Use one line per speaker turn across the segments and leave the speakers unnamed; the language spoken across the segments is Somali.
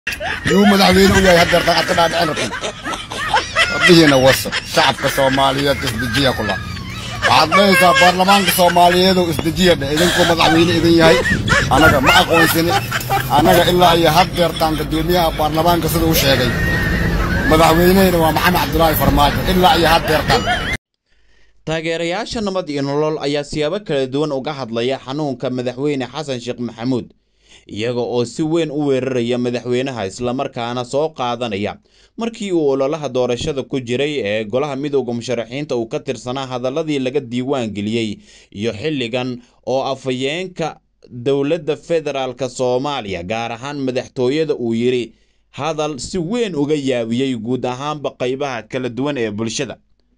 yuu madaxweyne u yahay haddeertan aad ka dhaadhicin rabtin rabbihiina wasa shacabka soomaaliyeed isdejiya kula waxaad dhahaysaa baarlamaanka soomaaliyeedow isdejiya dhe idinkuu madaxweyne idin yahay annaga ma aqoonsini annaga ilaa iyo haddeertaan guddoomiyaha baarlamaanka sida u sheegay madaxweynehina waa maxamed cabdulaahi farmaajo ilaa iyo haddeertaan
taageerayaasha nabad iyo nolol ayaa siyaabo kala duwan uga hadlaya xanuunka madaxweyne xasan sheekh maxamuud iyaga oo si weyn u weeraraya madaxweynaha islamarkaana soo qaadanaya markii uu ololaha doorashada ku jiray ee golaha midowda musharaxiinta uu ka tirsanaa hadaladii laga diiwaan geliyey iyo xilligan oo afhayeenka dowladda federaalk soomaaliya gaar ahaan madaxtooyada uu yidhi hadal si weyn uga yaabiyey guud ahaanba qaybaha kala duwan ee bulshada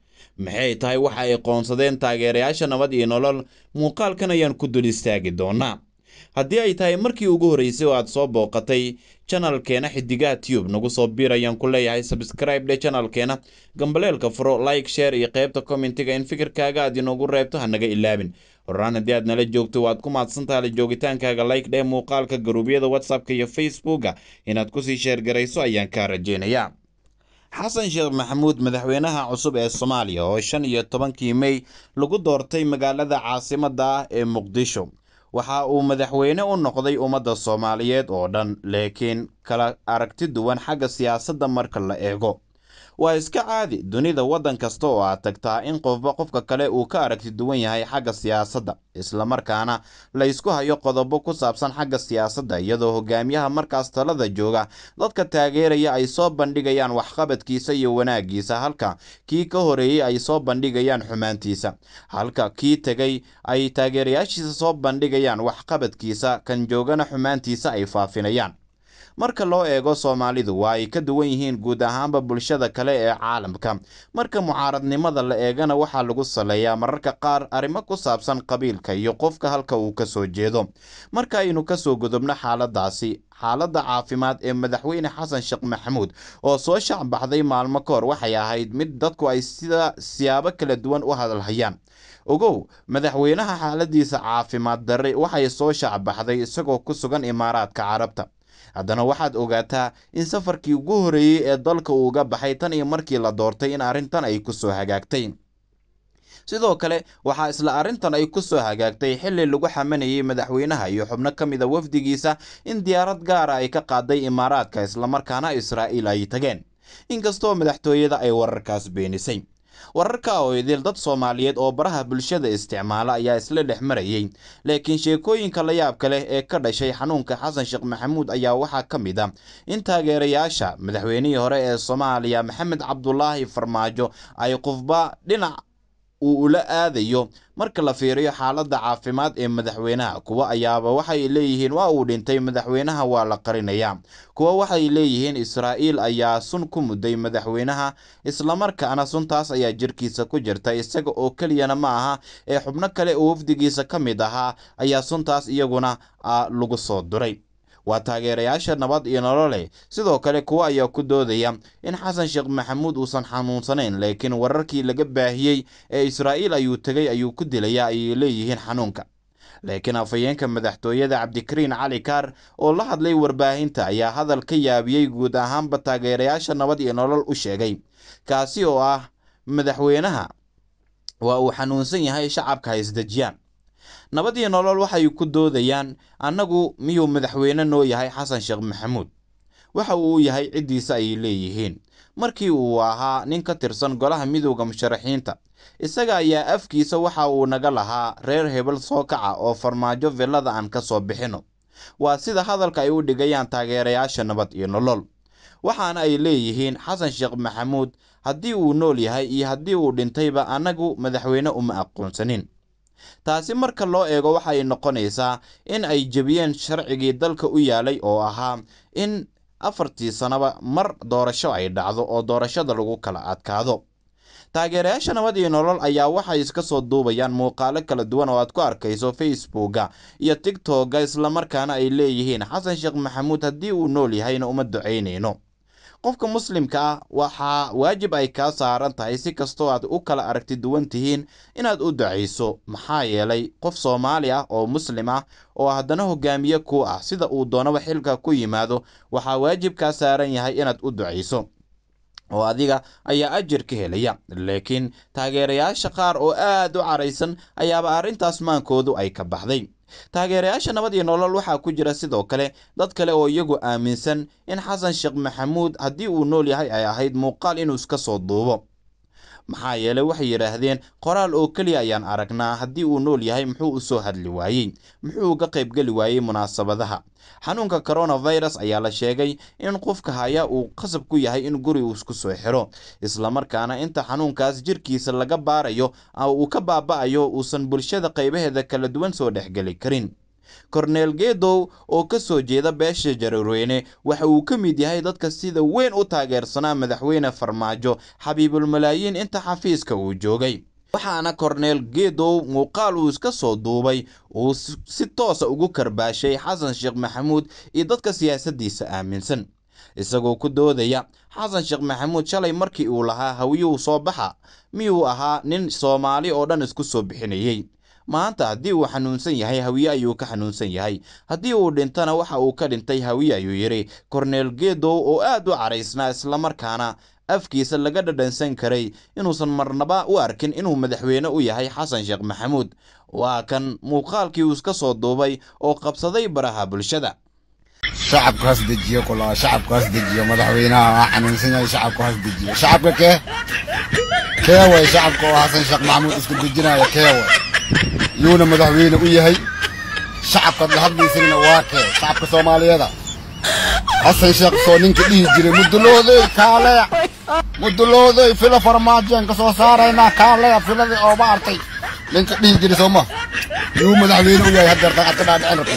maxay tahay waxa ay qoonsadeen taageerayaasha nabad iyo nolol muuqaalkan ayaan ku dul istaagi doonaa haddii ay tahay markii ugu horreysay oo aad soo booqatay janalkeena xidigaha tube nagu soo biir ayaan ku leeyahay sabscribe dhe janalkeena gambaleelka furo like share iyo qaybta commentiga in fikirkaaga aad inoogu reebto ha naga ilaabin horaan haddii aad nala joogto waad ku mahadsantaha la joogitaankaaga like dheh muuqaalka garuubyada whatsappka iyo facebooka inaad kusii sheergarayso ayaan kaa rajeynayaa xasan sheekh maxamuud madaxweynaha cusub ee soomaaliya oo shan iyo tobankii mey lagu doortay magaalada caasimadda ah ee muqdisho waxa uu madaxweyne u noqday ummadda soomaaliyeed oo dhan laakiin kala aragti duwan xagga siyaasadda marka la eego waa iska caadi dunida waddan kasta oo aad tagtaa in qofba qofka kale uu ka aragti duwan yahay xagga siyaasadda islamarkaana la ysku hayo qodobo ku saabsan xagga siyaasadda iyadoo hogaamiyaha markaas talada jooga dadka taageeraya ay soo bandhigayaan waxqabadkiisa iyo wanaaggiisa halka kii ka horeeyey ay soo bandhigayaan xumaantiisa halka kii tegay ay taageerayaashiisa soo bandhigayaan waxqabadkiisa kan joogana xumaantiisa ay faafinayaan marka loo eego soomaalidu waa ay ka duwan yihiin guud ahaanba bulshada kale ee caalamka marka mucaaradnimada la eegana waxaa lagu saleeyaa mararka qaar arrimo ku saabsan qabiilka iyo qofka halka uu ka soo jeedo marka aynu kasoo gudubno xaaladaasi xaaladda caafimaad ee madaxweyne xasan sheekh maxamuud oo soo shacbaxday maalmo ka hor waxay ahayd mid dadku ay sida siyaabo kala duwan u hadalhayaan ogow madaxweynaha xaaladiisa caafimaad darre waxay soo shacbaxday isagoo ku sugan imaaraadka carabta haddana waxaad ogaataa in safarkii ugu horreeyey ee dalka uu uga baxay tan iyo markii la doortay in arrintan ay ku soo hagaagtay sidoo kale waxaa isla arrintan ay ku soo hagaagtay xilli lagu xamanayay madaxweynaha iyo xubno ka mid a wafdigiisa in diyaarad gaara ay ka qaaday imaaraadka islamarkaana israa'iil ay tageen inkastoo madaxtooyada ay wararkaas beenisay wararka oo idil dad soomaaliyeed oo baraha bulshada isticmaala ayaa isla dhex marayey laakiin sheekooyinka la yaabka leh ee ka dhashay xanuunka xasan sheekh maxamuud ayaa waxaa ka mid a in taageerayaasha madaxweynihii hore ee soomaaliya maxamed cabdulaahi farmaajo ay qofba dhinac uu ula aadayo marka la fiiriyo xaaladda caafimaad ee madaxweynaha kuwa ayaaba waxay leeyihiin waa uu dhintay madaxweynaha waa la qarinayaa kuwa waxay leeyihiin israa'iil ayaa sun ku mudday madaxweynaha islamarkaana suntaas ayaa jirkiisa ku jirta isaga oo keliyana ma aha ee xubno kale oo wafdigiisa ka mid ahaa ayaa suntaas iyaguna lagu soo duray waa taageerayaasha nabad iyo nolole sidoo kale kuwa ayaa ku doodaya in xasan sheekh maxamuud uusan xanuunsanayn laakiin wararkii laga baahiyey ee israa'iil ayuu tegay ayuu ku dilaya ayay leeyihiin xanuunka laakiin afhayeenka madaxtooyada cabdikariin cali kaar oo la hadlay warbaahinta ayaa hadal ka yaabiyey guud ahaanba taageerayaasha nabad iyo nolol u sheegay kaasi oo ah madaxweynaha waa uu xanuunsan yahay shacabka ha isdejiyaan nabad iyo nolol waxay ku doodayaan annagu miyuu madaxweyne noo yahay xasan sheekh maxamuud waxa uu yahay ciddiisa ayay leeyihiin markii uu ahaa nin ka tirsan golaha midowda musharaxiinta isaga ayaa afkiisa waxa uu naga lahaa reer hebel soo kaca oo farmaajo villada aan ka soo bixino waa sida hadalka ay u dhigayaan taageerayaasha nabad iyo nolol waxaana ay leeyihiin xasan sheekh maxamuud haddii uu nool yahay iyo haddii uu dhintayba annagu madaxweyne uma aqoonsanin taasi marka loo eego waxay noqonaysaa in ay jebiyeen sharcigii dalka u yaalay oo ahaa in afartii sanaba mar doorasho ay dhacdo oo doorashada lagu kala adkaado taageerayaasha nabad iyo nolol ayaa waxay iska soo duubayaan muuqaalo kala duwan oo aad ku arkayso facebooka iyo tigtogga islamarkaana ay leeyihiin xasan sheekh maxamuud haddii uu nool yahayna uma ducaynayno qofka muslimka ah waxaa waajib ay kaa saaran tahay si kastoo aad u kala aragti duwan tihiin inaad u ducayso maxaa yeelay qof soomaali ah oo muslim ah oo haddana hogaamiye ku ah sida uu doonaba xilka ku yimaado waxaa waajib kaa saaran yahay inaad u ducayso oo adiga ayaa ajir ka helaya laakiin taageerayaasha qaar oo aad u caraysan ayaaba arrintaas maankoodu ay ka baxday taageerayaasha nabad iyo nolol waxaa ku jira sidoo kale dad kale oo iyagu aaminsan in xasan sheekh maxamuud haddii uu nool yahay ay ahayd muuqaal inuu iska soo duubo maxaa yeelay waxay yidhaahdeen qoraal oo keliya ayaan aragnaa haddii uu nool yahay muxuu u soo hadli waayey muxuu uga qaybgeli waayey munaasabadaha xanuunka coronavirus ayaa la sheegay in qofka haya uu qasab ku yahay in guri uu isku soo xiro islamarkaana inta xanuunkaas jirkiisa laga baarayo uu ka baaba'ayo uusan bulshada qaybaheeda kala duwan soo dhexgeli karin korneel geedow oo ka soo jeeda beesha jareerweyne waxa uu ka mid yahay dadka sida weyn u taageersanaa madaxweyne farmaajo xabiibulmalaayiin inta xafiiska uu joogay waxaana korneel geedow muuqaal uu iska soo duubay uu si toosa ugu karbaashay xasan sheekh maxamuud iyo dadka siyaasaddiisa aaminsan isagoo ku doodaya xasan sheekh maxamuud shalay markii uu lahaa hawiyuhu soo baxa miyuu ahaa nin soomaali oo dhan isku soo bixinayey maanta haddii uu xanuunsan yahay hawiye ayuu ka xanuunsan yahay haddii uu dhintana waxa uu ka dhintay hawiye ayuu yidhi korneel geedow oo aad u caraysnaa islamarkaana afkiisa laga dhadhansan karay inuusan marnaba u arkin inuu madaxweyne u yahay xasan sheekh maxamuud waa kan muuqaalkii uu iska soo duubay oo qabsaday baraha bulshada
shacabku has dejiyo kula shacabku has dejiyo madaxweynaha waa xanuunsan yahay shacabku has dejiyo shacabka kee kee way shacabka oo xasan sheekh maxamuud isku dejinaya kee way yuuna madaxweyne u yahay shacabkaad la hadlaysayna waa kee shacabka soomaaliyeeda xasan sheekh soo ninka dhihi jiray mudulooday kaaleya mudulooday fila farmaajoen ka soo saaraynaa kaaleya filadii ooba artay ninka dhihi jiray soo ma yuu madaxweyne u yahay haddeertan aad ka dhaadhicin rabtay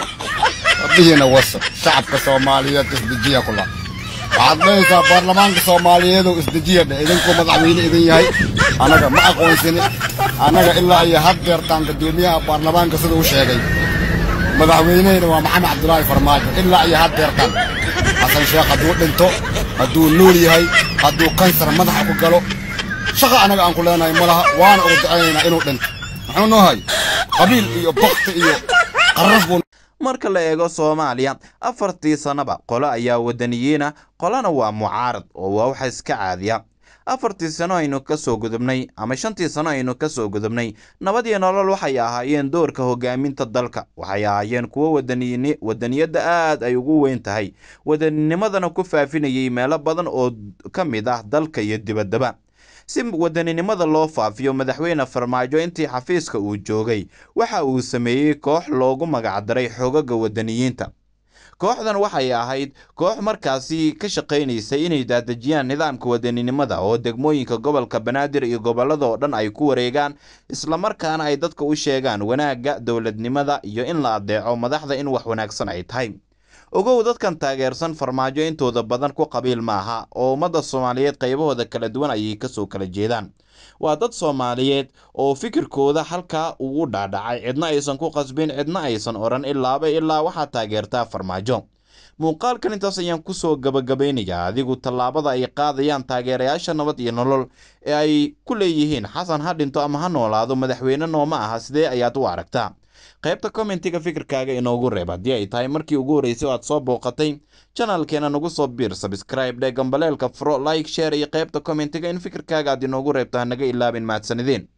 rabbihiina wasa shacabka soomaaliyeed isdejiya kula waxaad dhahaysaa baarlamaanka soomaaliyeedow isdejiya dhe idinkuu madaxweyne idin yahay annaga ma aqoonsini annaga ilaa iyo haddeertaan guddoomiyaha baarlamaanka sida u sheegay madaxweynehina waa maxamed cabdulaahi farmaajo ilaa iyo haddeertaan xasan sheekh hadduu dhinto hadduu nool yahay hadduu kansar madaxa ku galo shaqa annaga aan ku leenahay ma laha waana uga ducaynaynaa inuu dhinto muxuu noo hay qabiil iyo bakti iyo qarraf buu
marka la eego soomaaliya afartii sannaba qolo ayaa wadaniyiina qolana waa mucaarad oo waa waxa iska caadiya afartii sano aynu ka soo gudubnay ama shantii sano aynu ka soo gudubnay nabad iyo nolol waxay ahaayeen doorka hogaaminta dalka waxay ahaayeen kuwo wadaniyin wadaniyadda aad ay ugu weyn tahay wadanninimadana ku faafinayay meelo badan oo ka mid ah dalka iyo dibaddaba si wadaninimada loo faafiyo madaxweyne farmaajo intii xafiiska uu joogay waxa uu sameeyey koox loogu magacdaray xogaga wadaniyiinta kooxdan waxay ahayd koox markaasi ka shaqaynaysay inay daadejiyaan nidaamka wadaninimada oo degmooyinka gobolka banaadir iyo gobollada oo dhan ay ku wareegaan islamarkaana ay dadka u sheegaan wanaagga dowladnimada iyo in la adeeco madaxda in wax wanaagsan ay tahay ogow dadkan taageersan farmaajo intooda badan ku qabiil maaha oo ummadda soomaaliyeed qaybahooda kala duwan ayay kasoo kala jeedaan waa dad soomaaliyeed oo fikirkooda halkaa ugu dhaadhacay cidna aysan ku qasbin cidna aysan odhan ilaaba ilaa waxaad taageertaa farmaajo muuqaalkan intaas ayaan kusoo gabagabaynayaa adigu tallaabada ay qaadayaan taageerayaasha nabad iyo nolol ee ay ku leeyihiin xasan ha dhinto ama ha noolaado madaxweyne nooma aha sidee ayaad u aragtaa qaybta kommentiga fikirkaaga inoogu reeb haddii ay tahay markii ugu horreysay oo aad soo booqatay janalkeena nagu soo biir sabscribe dhe gambaleelka furo like share iyo qaybta kommentiga in fikirkaaga aad inoogu reebto hanaga ilaabin mahadsanideen